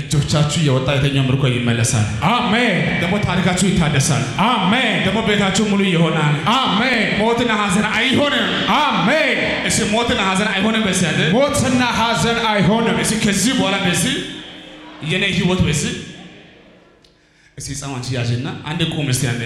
እጆቻችሁ የወጣ የተኛው ምርኮ ይመለሳል። አሜን ደግሞ ታሪካችሁ ይታደሳል። አሜን ደግሞ ቤታችሁ ሙሉ ይሆናል። አሜን ሞትና ሐዘን አይሆንም። አሜን እሺ ሞትና ሐዘን አይሆንም። በዚህ ያለ ሞትና ሐዘን አይሆንም እሺ ከዚህ በኋላ በዚህ የኔ ህይወት በዚህ እሺ ጻማንቺ ያዥና አንድ ቁም እስቲ አንዴ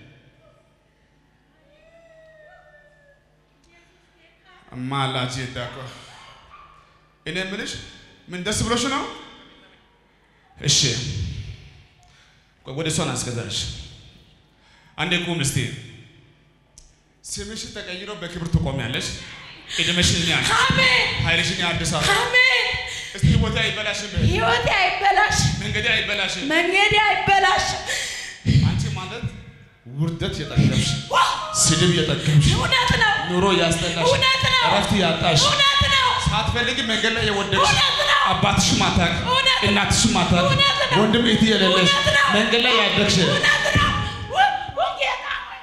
ማላጅ ዳኮ እኔ የምልሽ ምን ደስ ብሎሽ ነው? እሺ ቆይ ወደ እሷን አስገዛሽ። አንዴ ቁም እስቲ። ስምሽ ተቀይሮ በክብር ትቆሚያለሽ። እድሜሽን ያል አሜን ኃይልሽን ያድሳል። አሜን። እስቲ ህይወቴ አይበላሽም፣ ህይወቴ አይበላሽ፣ መንገዴ አይበላሽም። መንገዴ አይበላሽ። አንቺ ማለት ውርደት የጠገብሽ፣ ስድብ የጠገብሽ፣ እውነት ነው፣ ኑሮ ያስጠላሽ፣ እውነት ነው፣ እረፍት ያጣሽ፣ እውነት ነው፣ ሳትፈልጊ መንገድ ላይ የወደቅሽ፣ እውነት ነው፣ አባትሽ ማታቅ፣ እውነት ነው፣ እናትሽ ማታቅ፣ እውነት ነው፣ ወንድም እህት የሌለሽ እውነት ነው፣ መንገድ ላይ ያደግሽ እውነት ነው። ው- ው- ጌታ ሆይ፣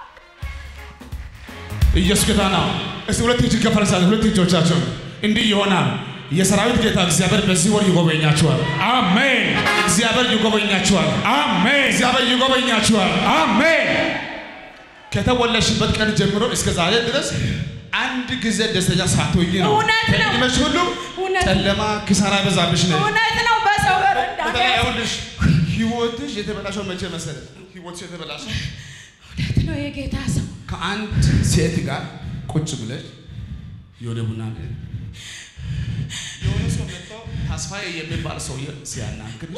ኢየሱስ ጌታ ነው። እስቲ ሁለት እጅ ከፈረሳት ሁለት እጆቻቸው እንዲህ ይሆናል። የሰራዊት ጌታ እግዚአብሔር በዚህ ወር ይጎበኛችኋል። አሜን እግዚአብሔር ይጎበኛችኋል። አሜን እግዚአብሔር ይጎበኛችኋል። አሜን ከተወለድሽበት ቀን ጀምሮ እስከ ዛሬ ድረስ አንድ ጊዜ ደስተኛ ሳትሆኚ ነው። እውነት ነው። ከዕድሜሽ ሁሉ እውነት ነው። ጨለማ ኪሳራ በዛብሽ ነው። እውነት ነው። በሰው በረንዳ በተለይ ይኸውልሽ ህይወትሽ የተበላሸው መቼ መሰለሽ? ህይወትሽ የተበላሸው እውነት ነው። የጌታ ሰው ከአንድ ሴት ጋር ቁጭ ብለሽ የሆነ ቡና ቤት የሆነ ሰው መጥቶ ተስፋዬ የሚባል ሰውዬ ሲያናግርሽ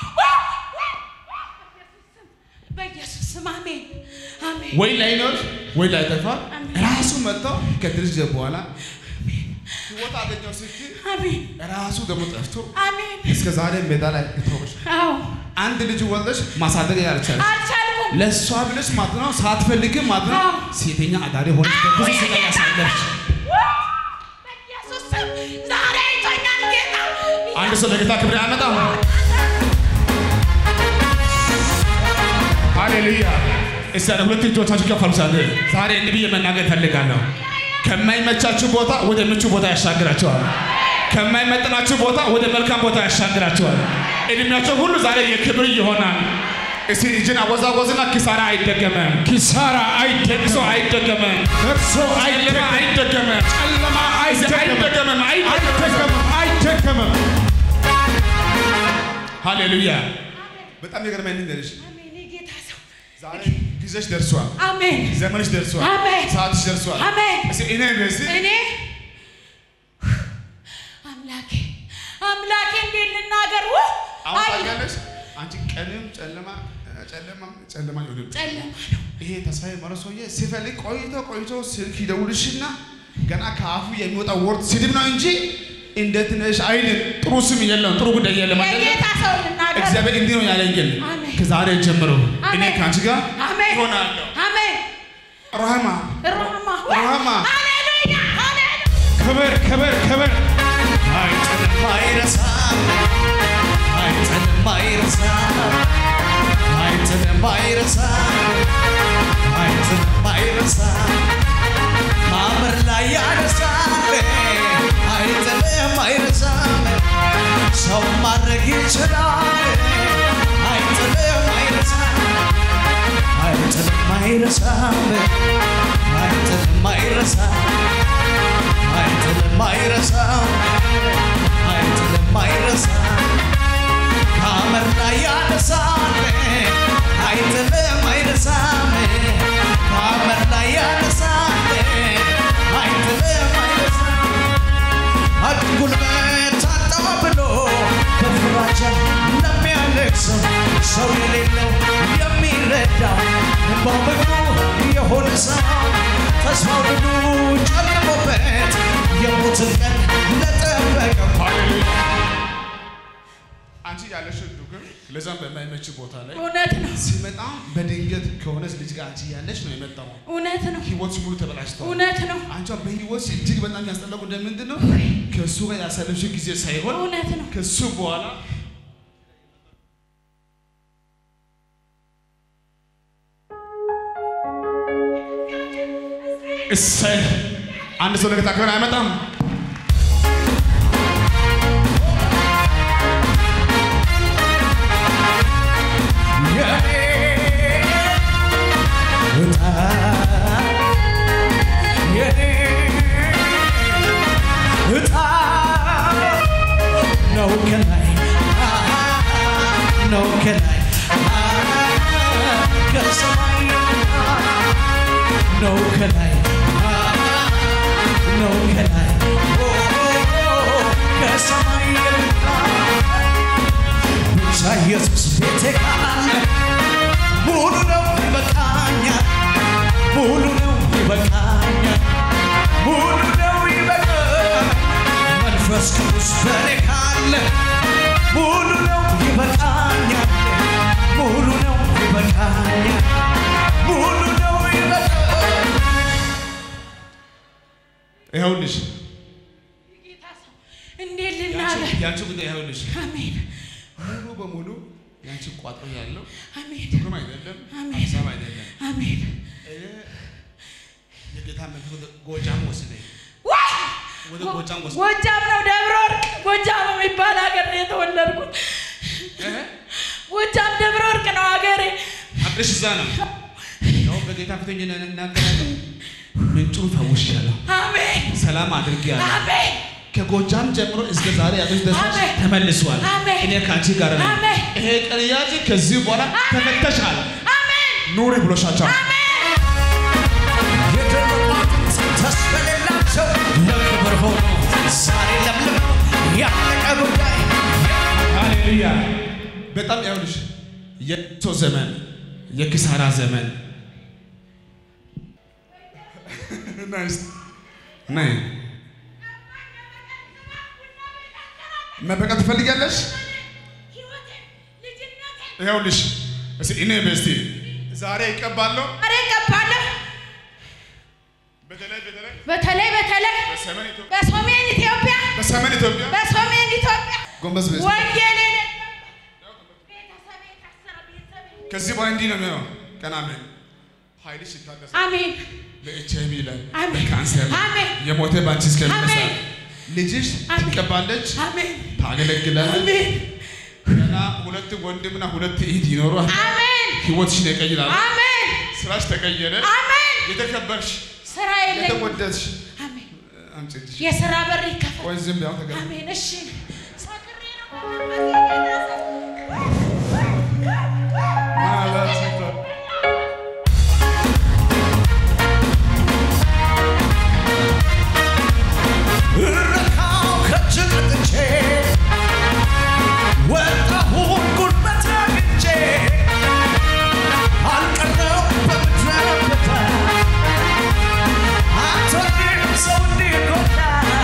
በኢየሱስ ስም አሜን፣ አሜን። ወይ ላይኖር ወይ ላይጠፋ አሜን። ራሱ መጥቶ ከትንሽ ጊዜ በኋላ ህይወት አገኘው ስትይ አሜን፣ ራሱ ደግሞ ጠፍቶ አሜን። እስከ ዛሬ ሜዳ ላይ ተውሽ። አዎ አንድ ልጅ ወልደሽ ማሳደግ ያልቻለሽ አልቻልኩም። ለእሷ ብለሽ ማለት ነው ሳትፈልግ ማለት ነው አዎ። ሴተኛ አዳሪ ሆነሽ በብዙ ስቃይ ያሳለፍሽ በኢየሱስ ስም ዛሬ አይቶኛል ጌታ። አንድ ሰው ለጌታ ክብር ያመጣው ሃሌሉያ። እስቲ ያለ ሁለት እጆቻችሁ ከፍ አድርጉ። ዛሬ ዛሬ እንዲህ ብዬ መናገር እፈልጋለሁ። ከማይመቻችሁ ቦታ ወደ ምቹ ቦታ ያሻግራቸዋል። ከማይመጥናችሁ ቦታ ወደ መልካም ቦታ ያሻግራቸዋል። እድሜያቸው ሁሉ ዛሬ የክብር ይሆናል። እስቲ እጅን አወዛወዝና ኪሳራ አይደገመም፣ ኪሳራ ለቅሶ አይደገም አይደገመም፣ ደርሶ ጨለማ አይደገመም፣ ጨለማ አይደገመም፣ አይደገመም። አይደገምም አይደገምም ሃሌሉያ። በጣም የገረመኝ ልንገርሽ፣ አሜን። የጌታ ሰው ዛሬ ጊዜሽ ደርሷል፣ አሜን፣ ዘመንሽ ደርሷል፣ አሜን፣ ሰዓትሽ ደርሷል። አሜን። እስቲ እኔ እስቲ እኔ አምላኬ አምላኬ እንዴት ልናገር? ው አሁን አይ ታውቂያለሽ፣ አንቺ ቀንም ጨለማ ጨለማ ጨለማ ይሆንም ጨለማ ነው። ይሄ ተስፋዬ መሮ ሰውዬ ሲፈልግ ቆይቶ ቆይቶ ስልክ ይደውልሽና ገና ከአፉ የሚወጣው ወርድ ስድብ ነው እንጂ እንዴት ነሽ አይልም። ጥሩ ስም የለም፣ ጥሩ ጉዳይ የለም አይደለም። የጌታ ሰው ልናገር። እግዚአብሔር እንዲህ ነው ያለኝ። ግን አሜን። ከዛሬ ጀምሮ እኔ አሜን። ከአንቺ ጋር አሜን እሆናለሁ። አሜን። ራህማ ሮማ ራህማ ሃሌሉያ ሃሌሉያ ክብር ክብር ክብር አይጥልም አይረሳም አይጥልም አይረሳም አይጥልም አይረሳም አይጥልም አይረሳም ማመር ላይ ያነሳል አይጥልም አይረሳም ሰው ማድረግ ይችላል አይጥልም አይረሳም አይጥልም አይረሳም አይጥልም አይረሳም አይጥልም አይረሳም አይጥልም አይረሳም ከአመር ላይ ያነሳል አይጥልም አይረሳም ከአመር ላይ ያነሳል አይጥልም አይረሳም ጉልበት አጣ ብሎ በፍራቻ ለሚያለቅሰው ሰው የሌለው የሚረዳው እንባው በግቡ የሆነ ሰው ተስፋው ሁሉ ጨልሞበት የሞትን ቀን ለጠበቀው አንቺ ያለሽው ዱግም ለዛም በማይመች ቦታ ላይ እውነት ነው ሲመጣ በድንገት ከሆነች ልጅ ጋር አንቺ ያለሽ ነው የመጣው። እውነት ነው ህይወት ሙሉ ተበላሽተዋል። እውነት ነው አንቺ በህይወት እጅግ በጣም ያስጠላው ጉዳይ ምንድን ነው? ከእሱ ጋር ያሳለፍሽው ጊዜ ሳይሆን እውነት ነው ከሱ በኋላ እሰይ አንድ ሰው ለጌታ ክብር አይመጣም። ነው ከላይ ነው ከላይ ኦ፣ ከሰማይ የመጣ ብቻ ኢየሱስ ቤቴ ካለ ሙሉ ነው ይበቃኛል ሙሉ ነው ይበቃኛል ሙሉ ነው ይበቃኛል መንፈስ ቅዱስ በኔ ካለ ሙሉ ነው ይበቃኛል ሙሉ ነው ይበቃኛል ሙሉ ነው ይበቃኛል ይኸውልሽ ጌታ ሰው እንዴት ልናገር? ያንቺ ጉዳይ ይኸውልሽ አሜን ሙሉ በሙሉ ያንቺ ቋጥሮ ያለው አሜን ትርጉም አይደለም፣ አሜን። ሀሳብ አይደለም። አሜን። እኔ የጌታ መንፈስ ወደ ጎጃም ወሰደኝ፣ ዋይ! ወደ ጎጃም ወሰደኝ። ጎጃም ነው ደብረ ወርቅ ጎጃም የሚባል ሀገር ነው የተወለድኩት። እህ፣ ጎጃም ደብረ ወርቅ ነው ሀገሬ። አቅርሽ እዛ ነው። ያው በጌታ ፊት ሆኜ እናገራለሁ። ምንጩን ፈውሻለሁ፣ አሜን ሰላም አድርጌያለሁ። አሜን ከጎጃም ጀምሮ እስከ ዛሬ ያለች ደስታሽ አሜን። ተመልሷል። አሜን። እኔ ከአንቺ ጋር ነኝ። አሜን። ይሄ ቀን ያዚ ከዚህ በኋላ ተፈተሻል። አሜን ኑሪ ብሎሻቸው የደረቋት ተስፋ የሌላቸው ለክብር ሆኖ ዛሬ ለምልመው ያለቀ ጉዳይ ሃሌሉያ። በጣም ያውልሽ የቶ ዘመን የኪሳራ ዘመን ናይስ ናይ መበቀል ትፈልጊያለሽ? ህይወቴን ልጅነቴን ይኸውልሽ እስኪ እኔ በስቲ ዛሬ ይቀባለሁ። ዛሬ እቀባለሁ። በተለይ በተለይ በተለይ በተለይ በሰሜን ኢትዮጵያ በሰሜን ኢትዮጵያ በሰሜን ኢትዮጵያ በሰሜን ኢትዮጵያ ጎንበስ በስቲ ወንጌል ቤተሰቤ ታሰረ ቤተሰቤ ከዚህ በኋላ እንዲህ ነው የሚሆነው። ቀና ምን ኃይልሽ ይታደሳል። አሜን በኤች አይቪ ላይ አሜን። በካንሰር ላይ አሜን። የሞተ ባንቺ እስከሚነሳ አሜን። ልጅሽ አሜን። ትቀባለች፣ አሜን ታገለግላለች። አሜን ገና ሁለት ወንድምና ሁለት እህት ይኖሯል። አሜን ህይወትሽን ይቀይራል። አሜን ስራሽ ተቀየረ። አሜን የተከበርሽ ስራ የለኝም የተወደድሽ አሜን አንቺ ልጅ የስራ በር ይከፈል ቆይ ዝም ብያው ተገ አሜን እሺ ሰክሬ ነው እረካው ከእጅግ አጥቼ ወጣሁን ጉልበት አግኝቼ አልቀረው በምድረ በዳ አትወድም ሰው እንዲጎዳ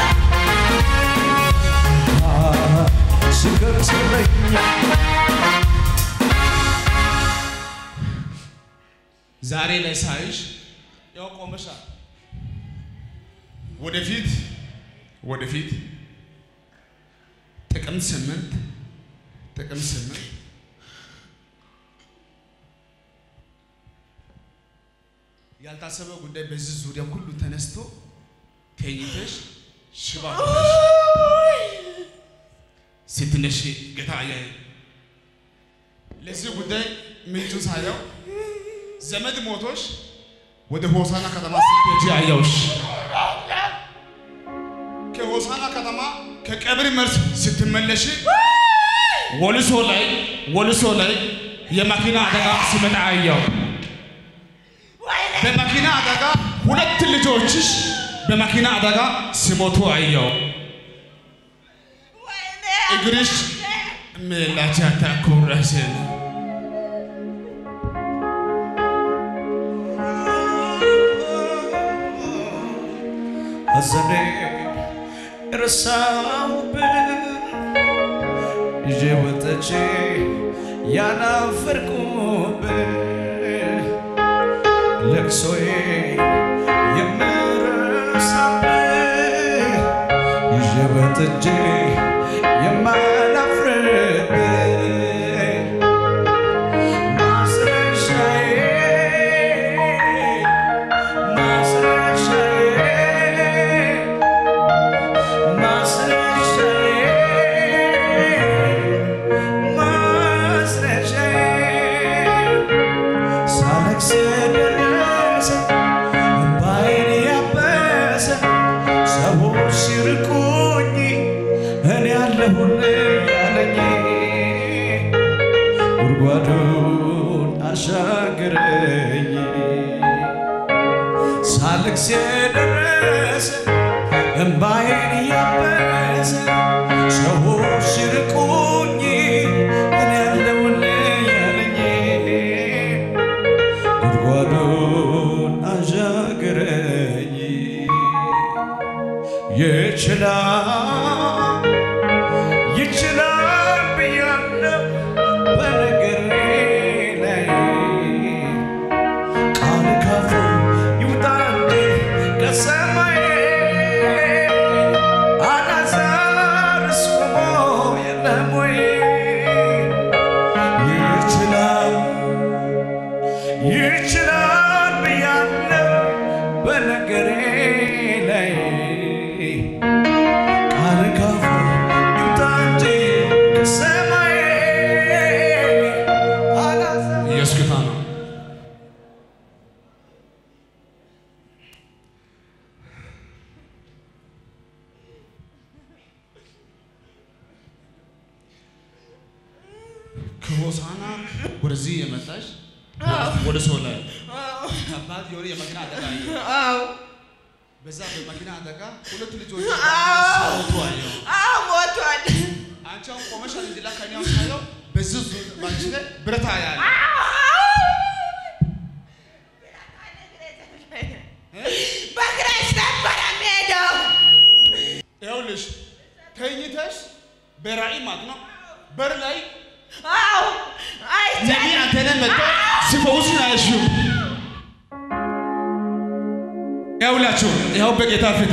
ሲገርሰለኛል ዛሬ ላይ ሳይሽ ያው ቆመሻል። ወደፊት ወደፊት ጥቅምት ስምንት ጥቅምት ስምንት ያልታሰበ ጉዳይ በዚህ ዙሪያ ሁሉ ተነስቶ ተኝተሽ ሽባ ሆነሽ ስትነሺ ጌታ አያይ ለዚህ ጉዳይ ምንጩን ሳየው ዘመድ ሞቶሽ ወደ ሆሳና ከተማ ስትሄጂ አየሁሽ። ከሆሳና ከተማ ከቀብር መልስ ስትመለሽ ወልሶ ላይ ወልሶ ላይ የመኪና አደጋ ሲመጣ አየሁ። በመኪና አደጋ ሁለት ልጆችሽ በመኪና አደጋ ሲሞቱ አየሁ። እግርሽ ምላቻታ ኩረስን ሐዘኔ ረሳሁብህ ይዤ ወጥቼ ያናፈርኩብህ ለቅሶዬ የምረሳብህ ይዤ ወጥቼ የማላፍርብህ ማስረሻዬ ማስረሻዬ ማስረሻዬ ማስረሻዬ ሳለቅስ ደረሰ እምባዬን ያበሰ ሰዎች ሲርቁኝ እኔ ያለሁልህ ያለኝ ጉድጓዱን አሻገረኝ ሳለቅስ የደረሰ እምባዬን እያበሰ ሰዎች ሲርቁኝ እኔ ያለሁልህ ያለኝ ጉድጓዱን አሻገረኝ ይችላል ይችላል ብያለሁ በነገሬ ላይ ቃል ካፉ ይውጣ እንጂ ከሰማይ አላዛርስ ቆሞ የለም ወይ ይችላል ይችላል ብያለሁ በነገሬ ላይ ቃል ካፉ ይውጣ እንጂ ከሰማይ አላዛርስ ኢየሱስ ጌታ ነው። ከሆሳና ወደዚህ የመጣሽ ወደ ሰው ላይ ከባድ የሆነ የመኪና አደጋ አየሁ። አዎ በዛ በመኪና አደጋ ሁለት ልጆች አዎ። ሞቱ አየሁ። አዎ ሞቷል። አንቺ አሁን ቆመሻል እንጂ ላ ከእኔ አሁን ሳየው በዚህ ዙ- ባንቺ ላይ ብረት ያለ በእግረሽ ነበረ የምሄደው። ይኸውልሽ ተኝተሽ በራእይ ማለት ነው በር ላይ አዎ ነቢ አይቻልም። አንተነህ መጥቶ ሲፈውስ ነው ያልሽው። ይኸውላችሁ ይኸው በጌታ ፊት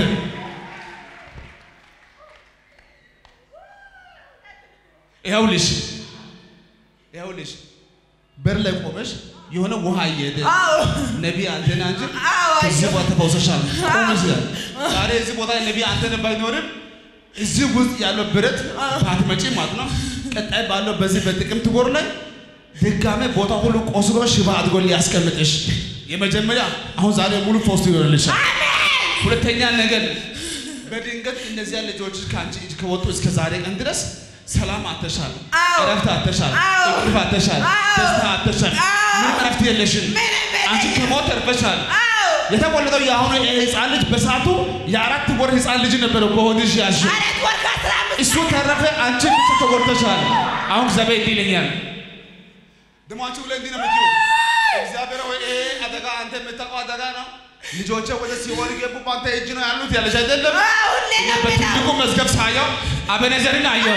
ይኸውልሽ ይኸውልሽ በር ላይ ቆመሽ የሆነ ውሃ እየሄደ አዎ ነቢ አንተነህ እንጂ አዎ ከዚህ አየሁ። ቦታ ተፈውሰሻል። ቆመሽ ዛሬ እዚህ ቦታ ላይ ነቢ አንተነህ ባይኖርም እዚህ ውስጥ ያለው ብረት ባትመጪ ማለት ነው ቀጣይ ባለው በዚህ በጥቅምት ወር ላይ ድጋሜ ቦታ ሁሉ ቆስሎ ሽባ አድርጎ ሊያስቀምጥሽ የመጀመሪያ አሁን ዛሬ ሙሉ ፈውስ ይሆንልሻል። ሁለተኛ ነገር በድንገት እነዚያ ልጆች ከአንቺ እጅ ከወጡ እስከ ዛሬ ቀን ድረስ ሰላም አተሻል፣ አዎ። እረፍት አተሻል፣ አዎ። እንቅልፍ አተሻል፣ አዎ። ደስታ አተሻል። አዎ። ምንም እረፍት የለሽም። ምንም የለኝም። አንቺ ከሞት ተርፈሻል። አዎ የተወለደው የአሁኑ ህፃን ልጅ በሰዓቱ የአራት ወር ህፃን ልጅ ነበረው በሆድሽ ያዝሽው። አራት ወር ከአስራ አምስት እሱ ተረፈ፣ አንቺ ብቻ ተጎድተሻል። አሁን እግዚአብሔር እንዲህ ይለኛል ደግሞ አንቺ ብለህ እንዲህ ነው የምትይው፣ እግዚአብሔር ወይ ይሄ አደጋ አንተ የምታውቀው አደጋ ነው። ልጆቼ ወደ ሲኦል ገቡ፣ በአንተ እጅ ነው ያሉት ያለሽ አይደለም። አዎ ሁሌ እኔ ነው በትልቁ የምለው። መዝገብ ሳየው አበነዘርን አየው።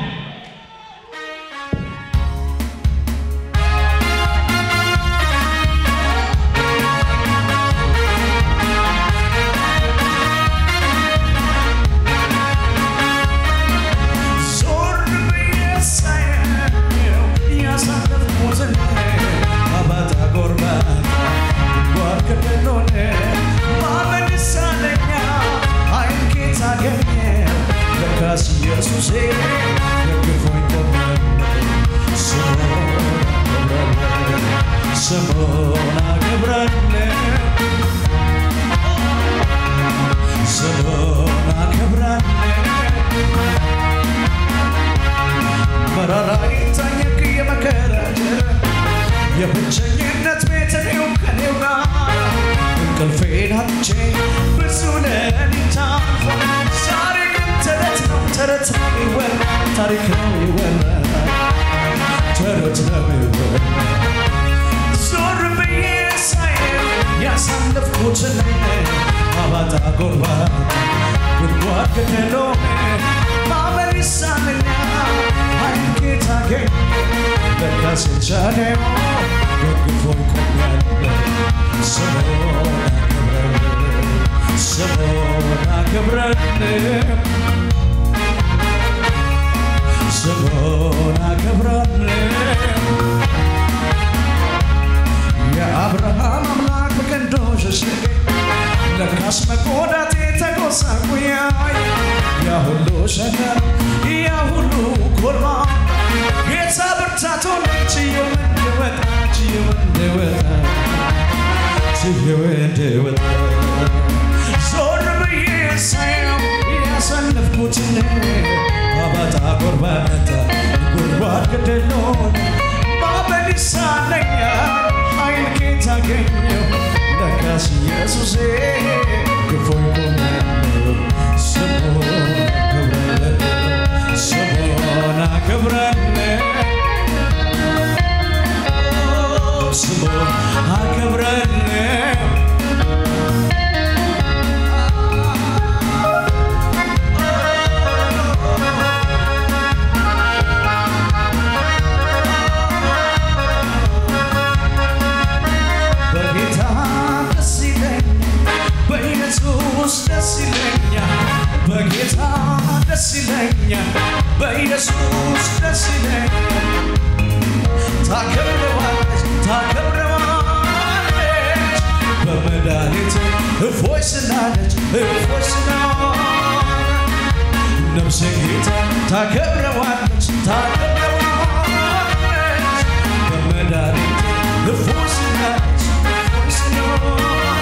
ዞር ብዬ ሳየው ያሳለፍኩትን አባጣ ጎርባታ ጓር ከደሎነ ማመን ይሳነኛል አይን ጌታ አገኘው ለካስ ኢየሱሴ ደግፎኝ ቆመ ስሙን አከብራለሁ ስሙን አከብራለሁ ስሙን አከብራለሁ መራራ ይታኘክ የመከራ ጀራ የብቸኝነት ቤት ነው ከኔው ጋር እንቅልፌን አጥቼ ብዙ ሌሊት አልፎ ዛሬ ግን ተረት ነው ተረት ነው ይወራ ታሪክ ነው ይወራ ተረት ነው ይወራ ዞር ብዬ ሳየው ያሳለፍኩትን አባጣ ጎርባታ ጉድጓድ ገደሎን ማመን ይሳነኛል አይን ጌታ ገኝ ለካስ የቻለው ደግፎኝ ቆሜያለሁ ስሙን አከብራለሁ ስሙን አከብራለሁ ስሙን አከብራለሁ የአብርሃም አምላክ በቀንዶ ሸሸገ ለካስ መጎዳቴ ተጎሳቁያይ ያ ሁሉ ሸከር ያ ሁሉ ኮርማ ጌታ ብርታቶን ችየው እንድወጣ ችየው እንድወጣ ችየው እንድወጣ ዞር ብዬ ሳየው ያሳለፍኩትን አባጣ ጎርባታ ጉድጓድ ገደሎን ማመን ይሳነኛል አይን ጌታ አገኘው ለካ ረዳት ኢየሱሴ ክፎይ ቆመለው ስሙን አከብራለሁ ስሙን አከብራለሁ ስሙን አከብራለሁ በጌታ ደስ ይለኛል፣ በኢየሱስ ደስ ይለኛል፣ በጌታ ደስ ይለኛል፣ በኢየሱስ ደስ ይለኛል። ታከብረዋለች ታከብረዋለች በመድኃኒት እፎይ ስላለች እፎይ ስላለች ነፍሴ ጌታ ታከብረዋለች ታከብረዋለች በመድኃኒት እፎይ ስላለች እፎይ ስላለች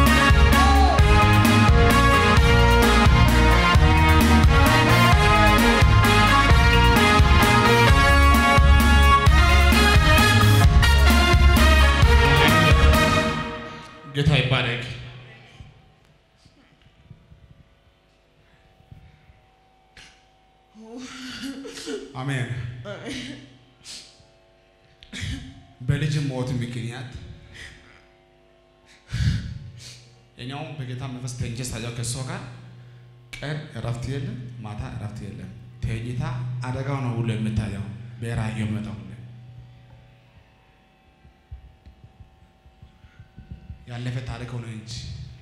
ጌታ ይባረክ። አሜን። በልጅ ሞት ምክንያት እኛውም በጌታ መንፈስ ተኝቼ ሳያው ከእሷ ጋር ቀን እረፍት የለም፣ ማታ እረፍት የለም። ተኝታ አደጋው ነው ሁሉ የምታየው በራእዩ የሚመጣው ሁሉ ያለፈ ታሪክ ሆነ እንጂ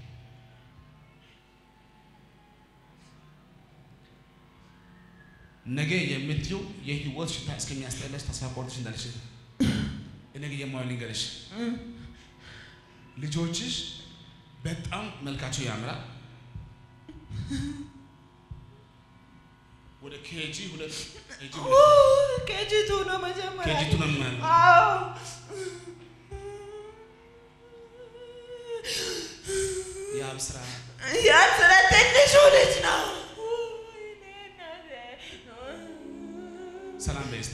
ነገ የምትይው የህይወት ሽታ እስከሚያስጠላሽ ተስፋ ቆርጥሽ እንዳልሽ እኔ ግን የማየው ልንገርሽ፣ ልጆችሽ በጣም መልካቸው ያምራል። ወደ ኬጂ ሁለት ኬጂ ሁለት ኬጂቱ ነው መጀመሪያ ኬጂ ቱ ነው የሚሆነው። አዎ ያም ስራ ያ ስለ ትንሹ ልጅ ነው ሰላም በይ እስቲ።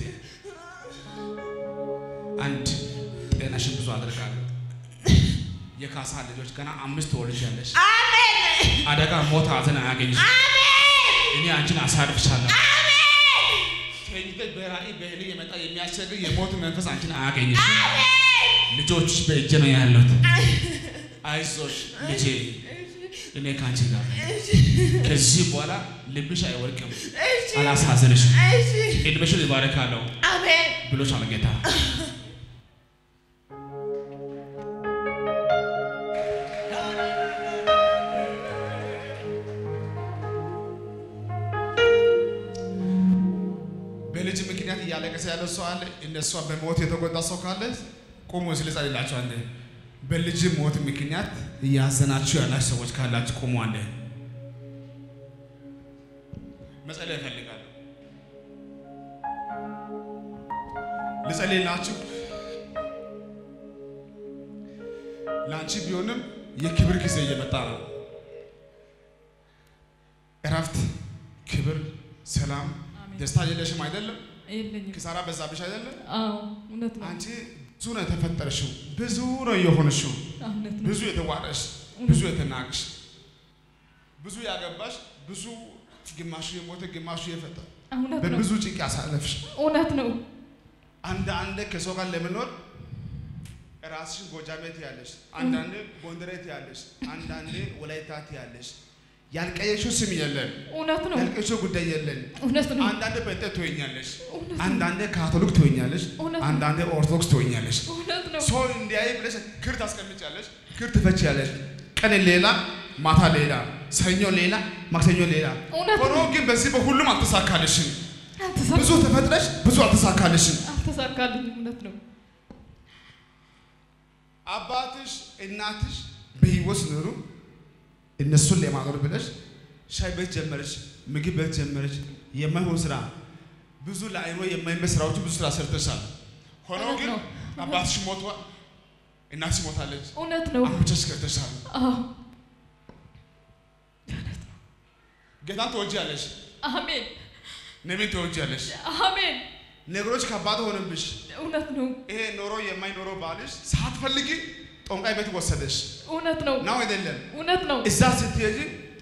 አንድ ጤናሽን ብዙ አደርጋለሁ። የካሳ ልጆች ገና አምስት ትወልጃለሽ። አሜን አደጋ፣ ሞት፣ ሐዘን አያገኝሽ። እኔ አንቺን አሳርፍሻለሁ። ተኝተሽ በራእይ በህልም የመጣ የሚያስቸግር የሞት መንፈስ አንቺን አያገኝሽ። ልጆችሽ በእጄ ነው ያሉት። አይዞሽ ልጄ፣ እኔ ከአንቺ ጋር ነኝ። ከዚህ በኋላ ልብሽ አይወድቅም፣ አላሳዝንሽም። እሺ ዕድሜሽን ይባረካለሁ አሜን ብሎሻል ጌታ። በልጅ ምክንያት እያለቀሰ ያለ ሰው አለ። እነሷ በሞት የተጎዳ ሰው ካለ ቁሙ ስል ጸልላችሁ አንዴ። በልጅ ሞት ምክንያት እያዘናችሁ ያላችሁ ሰዎች ካላችሁ ቁሙ አንዴ። መጸለይ እፈልጋለሁ። ልጸልይላችሁ። ለአንቺ ቢሆንም የክብር ጊዜ እየመጣ ነው። እረፍት፣ ክብር፣ ሰላም፣ ደስታ የለሽም አይደለም? የለኝም ኪሳራ በዛብሽ አይደለም? አዎ እውነት ነው አንቺ ብዙ ነው የተፈጠርሽው፣ ብዙ ነው የሆንሽው፣ እውነት ነው ብዙ የተዋረሽ፣ ብዙ የተናቅሽ፣ ብዙ ያገባሽ፣ ብዙ ግማሹ የሞተ ግማሹ የፈታ እውነት ነው በብዙ ጭንቅ ያሳለፍሽ እውነት ነው አንድ አንድ ከሰው ጋር ለመኖር ራስሽን ጎጃሜ ትያለሽ፣ አንዳንዴ ጎንደሬ ትያለሽ፣ አንዳንዴ ወላይታ ትያለሽ። ያልቀየሽው ስም የለም፣ እውነት ነው ያልቀየሽው ጉዳይ የለም። እውነት ነው አንዳንዴ ጴንጤ ትሆኛለሽ፣ እውነት ነው አንዳንዴ ካቶሊክ ትሆኛለሽ፣ እውነት ነው። አንዳንዴ ኦርቶዶክስ ትሆኛለሽ። እውነት ነው ሰው እንዲያይ ብለሽ ክር ታስቀምጫለሽ፣ ክር ትፈችያለሽ። ቀን ሌላ፣ ማታ ሌላ፣ ሰኞ ሌላ፣ ማክሰኞ ሌላ። እውነት ሆኖ ግን በዚህ በሁሉም አልተሳካልሽም። አልተሳ- ብዙ ተፈጥረሽ ብዙ አልተሳካልሽም። አልተሳካልኝም እውነት ነው አባትሽ እናትሽ በህይወት ኖሩ። እነሱን ለማኖር ብለሽ ሻይ ቤት ጀመረች፣ ምግብ ቤት ጀመረች። የማይሆን ስራ ብዙ ለአይኖ የማይመች ስራዎች ብዙ ስራ ሰርተሻል። ሆኖ እውነት ግን ነው። አባትሽ ሞቷል፣ እናትሽ ሞታለች። እውነት ነው አሁን ብቻሽ ቀርተሻል። አዎ ጌታን ትወጂያለሽ፣ አሜን ነቢይን ትወጂያለሽ። አሜን ነገሮች ከባድ ሆነብሽ። እውነት ነው ይሄ ኖሮ የማይኖረው ባልሽ ሳትፈልጊ ጦንቃይ ቤት ወሰደሽ እውነት ነው ነው አይደለም? እውነት ነው እዛ ስትሄጂ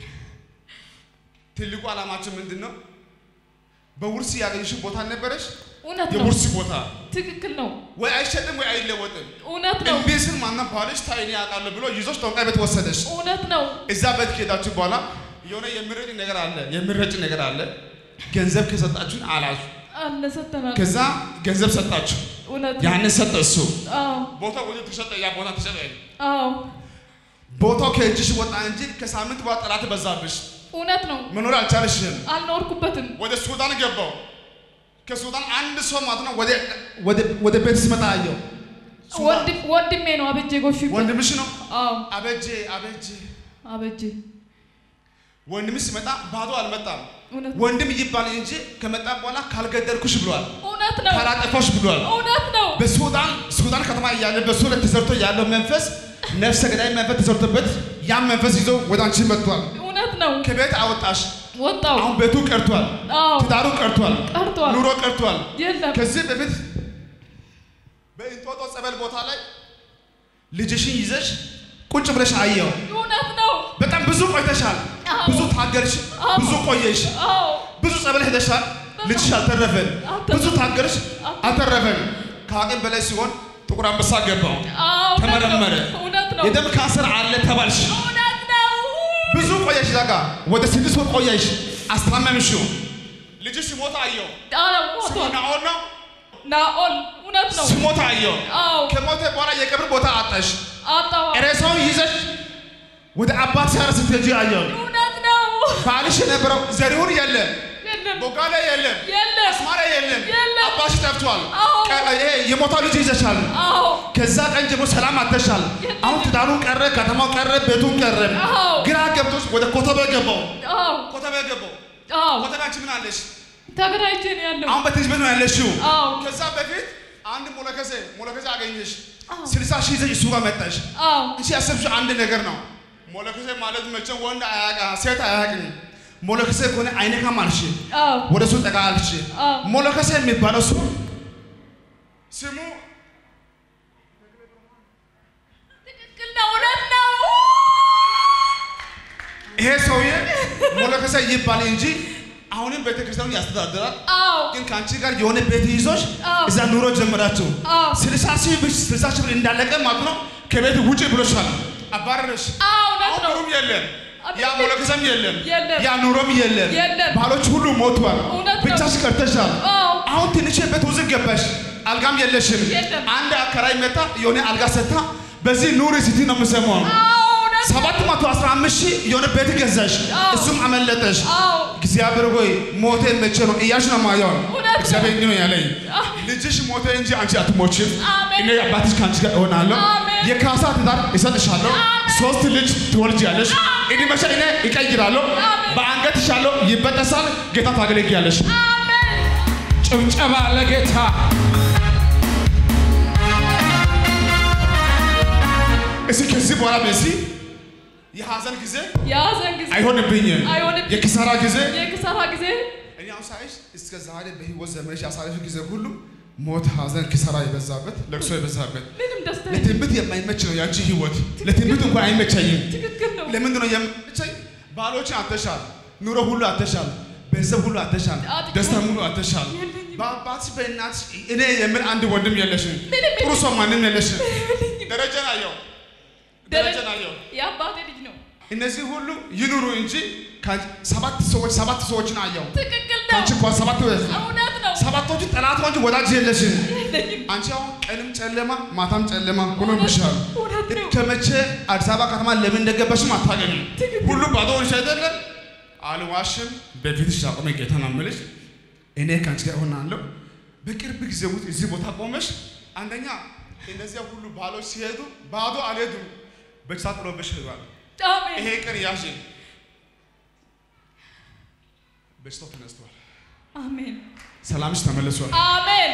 ትልቁ ዓላማችን ምንድን ነው? በውርስ ያገኘሽ ቦታ ነበረሽ። እውነት ነው የውርስ ቦታ ትክክል ነው ወይ አይሸጥም ወይ አይለወጥም። እውነት ነው እምቢ ስል ማንም ባልሽ ታይኔ ያውቃለሁ ብሎ ይዞሽ ጦንቃይ ቤት ወሰደሽ። እውነት ነው እዛ ቤት ከሄዳችሁ በኋላ የሆነ የሚረጭ ነገር አለ፣ የሚረጭ ነገር አለ። ገንዘብ ከሰጣችሁን አላችሁ። አለ ሰተናል ከዛ ገንዘብ ሰጣችሁ፣ እውነት ነው ያንን ሰጠ እሱ። አዎ ቦታው ወደ ተሸጠ፣ ያ ቦታ ተሸጠ። አዎ ቦታው ከእጅሽ ወጣ እንጂ ከሳምንት በኋላ ጠላት በዛብሽ፣ እውነት ነው መኖር አልቻለሽም። አልኖርኩበትም ወደ ሱዳን ገባው። ከሱዳን አንድ ሰው ማለት ነው ወደ ወደ ወደ ቤት ሲመጣ አየው። ሱዳን ወንድም- ወንድሜ ነው አበጄ ጎሹ ይባላል። ወንድምሽ ነው። አዎ አበጄ አበጄ አበጄ ወንድምሽ ሲመጣ ባዶ አልመጣም። እውነት ወንድም ይባል እንጂ ከመጣ በኋላ ካልገደልኩሽ ብሏል፣ እውነት ነው ካላጠፋሽ ብሏል። እውነት ነው በሱዳን ሱዳን ከተማ እያለ በሱ ላይ ተሰርቶ ያለው መንፈስ ነፍሰ ገዳይ መንፈስ ተሰርቶበት ያን መንፈስ ይዞ ወደ አንቺ መጥቷል። እውነት ነው ከቤት አወጣሽ። ወጣው አሁን ቤቱ ቀርቷል፣ አዎ ትዳሩ ቀርቷል፣ ቀርቷል ኑሮ ቀርቷል። የለም ከዚህ በፊት በእንጦጦ ጸበል ቦታ ላይ ልጅሽን ይዘሽ ቁጭ ብለሽ አየው። እውነት ነው በጣም ብዙ ቆይተሻል፣ አዎ። ብዙ ታገልሽ፣ አዎ። ብዙ ቆየሽ፣ አዎ ብዙ ጸበል ሄደሻል። ልጅሽ አልተረፈን፣ አልተረፈም። ብዙ ታገልሽ፣ አልተረፈን። ከአቅም በላይ ሲሆን ጥቁር አንበሳ ገባው፣ አዎ እውነት ነው። ተመረመረ። እውነት ነው የደም ካንሰር አለ ተባልሽ። እውነት ነው ብዙ ቆየሽ፣ ዛጋ ወደ ስድስት ወር ቆየሽ፣ አስታመምሽው። ልጅሽ ሲሞት አየው። አዎ ስሙ ሞቷል ናኦል ነው። ናኦል እውነት ነው ሲሞት አየው። አዎ ከሞተ በኋላ የቀብር ቦታ አጣሽ። አጣዋ ሬሳውን ይዘሽ ወደ አባት ሲያር ስትሄጂ አየው። እውነት ነው ባልሽ የነበረው ዘሪሁን የለም፣ የለም ቦጋለ የለም፣ የለም አስማራ የለም፣ የለም። አባሽ ጠፍቷል። አዎ። ቀ- ይሄ የሞታው ልጅ ይዘሻል። አዎ ከዛ ቀን ጀምሮ ሰላም አተሻል። አሁን ትዳሩን ቀረ፣ ከተማው ቀረ፣ ቤቱን ቀረ። አዎ። ግራ ገብቶሽ ወደ ኮተቤ ገባው። አዎ ኮተቤ ገባው። አዎ ኮተቤ አንቺ ምን አለሽ? ተገናኝቼ ነው ያለው አሁን በትንሽ ቤት ነው ያለሽው። አዎ ከዛ በፊት አንድ ሞለከሴ ሞለከሴ አገኘሽ። አዎ። ስልሳ ሺህ ይዘሽ እሱ ጋር መጣሽ። አዎ አንቺ ያሰብሽው አንድ ነገር ነው። ሞለከሴ ማለት መቼም ወንድ አያውቃ ሴት አያውቅም። ሞለከሴ ከሆነ አይነካም አልሽ። አዎ ወደ እሱ ጠጋ አልሽ። አዎ። ሞለከሴ የሚባለው እሱ ስሙ ትክክል ነው እውነት ነው ይሄ ሰውዬ ሞለከሴ ይባል እንጂ አሁንም ቤተክርስቲያኑ ያስተዳድራል። አዎ ግን ከአንቺ ጋር የሆነ ቤት ይዞሽ አዎ። እዛ ኑሮ ጀመራችሁ። አዎ ስልሳ ሺህ ብር ስልሳ ሺህ ብር እንዳለቀ ማለት ነው። ከቤት ውጭ ብሎሻል፣ አባረረሽ። አዎ እውነት አሁን ነው ብሩም የለም፣ ያ አቤት። ሞለከሰም የለም፣ የለም። ያ ኑሮም የለም። የለም። ባሎች ሁሉ ሞቷል፣ እውነት ነው። ብቻሽ ቀርተሻል። አዎ አሁን ትንሽ ቤት ውዝቅ ገባሽ፣ አልጋም የለሽም። የለም። አንድ አከራይ መጣ የሆነ አልጋ ሰታ በዚህ ኑሪ ሲቲ ነው የምሰማው። አዎ እውነት ነው ሰባት መቶ አስራ አምስት ሺህ የሆነ ቤት ገዛሽ፣ አዎ። እሱም አመለጠሽ። አዎ እግዚአብሔር ሆይ ሞቴ መቼ ነው እያልሽ ነው ማየው። እውነት ነው። እግዚአብሔር እንዲህ ነው ያለኝ፣ አዎ። ልጅሽ ሞተ እንጂ አንቺ አትሞችም። አሜን። እኔ አባትሽ ከአንቺ ጋር እሆናለሁ። አሜን። የካሳ ትዳር እሰጥሻለሁ። ሶስት ልጅ ትወልጃለሽ። እድሜሽ እኔ እቀይራለሁ። አሜን። በአንገትሽ ያለው ይበጠሳል። ጌታ ታገለግያለሽ። አሜን ጭብጨባ ለጌታ እስኪ ከዚህ በኋላ በዚህ የሐዘን ጊዜ የሀዘን ጊዜ አይሆንብኝም። አይሆንብኝም። የኪሳራ ጊዜ የክሰራ ጊዜ እኔ አሁን ሳይሽ እስከ ዛሬ በህይወት ዘመንሽ ያሳለፍ ጊዜ ሁሉ ሞት፣ ሐዘን፣ ኪሳራ የበዛበት ለቅሶ የበዛበት ምንም ደስታ የለም። ለትንቢት የማይመች ነው ያንቺ ህይወት። ለትንቢት እንኳን አይመቸኝም። ትክክል ነው ለምንድን ነው የማይመቸኝ? ባሎችን አተሻል፣ ኑሮ ሁሉ አተሻል፣ ገንዘብ ሁሉ አተሻል፣ አጥቂው ደስታ ሁሉ አተሻል። የለኝም። በአባትሽ በእናትሽ እኔ የምል አንድ ወንድም የለሽም። ምንም ጥሩ ሰው ማንም የለሽም። ደረጃን አየው፣ ደረጃን አየው። የአባቴ ልጅ ነው እነዚህ ሁሉ ይኑሩ እንጂ ከአንቺ- ሰባት ሰዎች ሰባት ሰዎችን አየው። ትክክል ነው ከአንቺ እንኳን ሰባት እውነት ነው ሰባቶቹ ጠላቶች ወዳጅ የለሽም። የለኝም አንቺ አሁን ቀንም ጨለማ ማታም ጨለማ ሆኖብሻል። እውነት ነው ከመቼ አዲስ አበባ ከተማ ለምን እንደገባሽም አታገኝም። ትክክል። ሁሉ ባዶ ሆንሽ አይደለም። አልዋሽም። በፊትሽ አቁሜ ጌታ ነው የምልሽ። እኔ ከአንቺ ጋር እሆናለሁ። በቅርብ ጊዜ ውስጥ እዚህ ቦታ ቆመሽ አንደኛ እነዚያ ሁሉ ባሎች ሲሄዱ ባዶ አልሄዱም፣ በኪሳ ጥሎብሽ ሄዷል። አሜን ይሄ ቀን ያዥ። በሽታው ተነስቷል። አሜን ሰላምሽ ተመልሷል። አሜን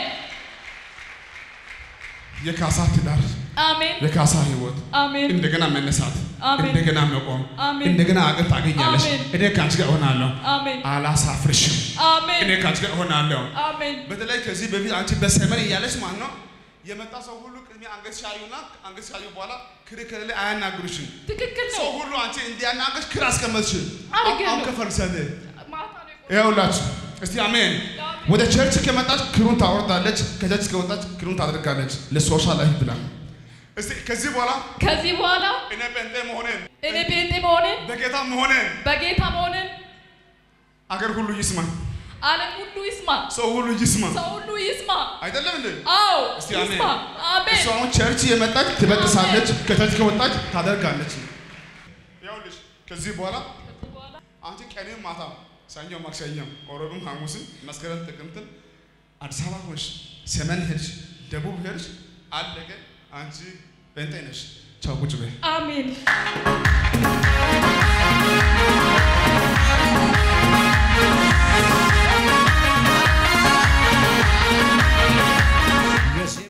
የካሳ ትዳር፣ አሜን የካሳ ህይወት አሜን እንደገና መነሳት፣ አሜን። እንደገና መቆም፣ አሜን። እንደገና አቅም ታገኛለሽ። አሜን። እኔ ከአንቺ ጋር እሆናለሁ፣ አሜን አላሳፍርሽም። አሜን እኔ ከአንቺ ጋር እሆናለሁ። አሜን በተለይ ከዚህ በፊት አንቺ በሰመን እያለች ማለት ነው የመጣ ሰው ሁሉ ቅድሜ አንገት ሲያዩና አንገት ሲያዩ በኋላ ክርክር ላይ አያናግሩሽም። ትክክል ሰው ነው። ሁሉ አንቺ እንዲያናግርሽ ክር አስቀመጥሽ። አድርጌያለሁ። አሁን ከፈልሰልህ ማታ ነው የቆየሁት። ይኸውላችሁ እስቲ አሜን። አሜን። ወደ ቸርች ከመጣች ክሩን ታወርዳለች፣ ከቸርች ከወጣች ክሩን ታደርጋለች። ለሶሻል ላይፍ ብላ እስቲ ከዚህ በኋላ ከዚህ በኋላ እኔ ጴንጤ መሆኔን እኔ ጴንጤ መሆንን በጌታ መሆኔን በጌታ መሆንን አገር ሁሉ ይስማ፣ ዓለም ሁሉ ይስማ፣ ሰው ሁሉ ይስማ። ሰው ሁሉ ይስማ። አይደለም እንዴ? አዎ እስቲ ይስማ። አሜን። አሜን። እሷ አሁን ቸርች የመጣች ትበጥሳለች፣ ከቸርች ከወጣች ታደርጋለች። ይኸውልሽ ከዚህ በኋላ ከዚህ በኋላ አንቺ ቀንም ማታ ሰኞ፣ ማክሰኞ፣ ሮብም፣ ሐሙስም፣ መስከረም፣ ጥቅምትም አዲስ አበባ ሆንሽ፣ ሰሜን ሄድሽ፣ ደቡብ ሄድሽ፣ አለቀ። አንቺ ጴንጤ ነሽ። ቻው ቁጭ በይ። አሜን።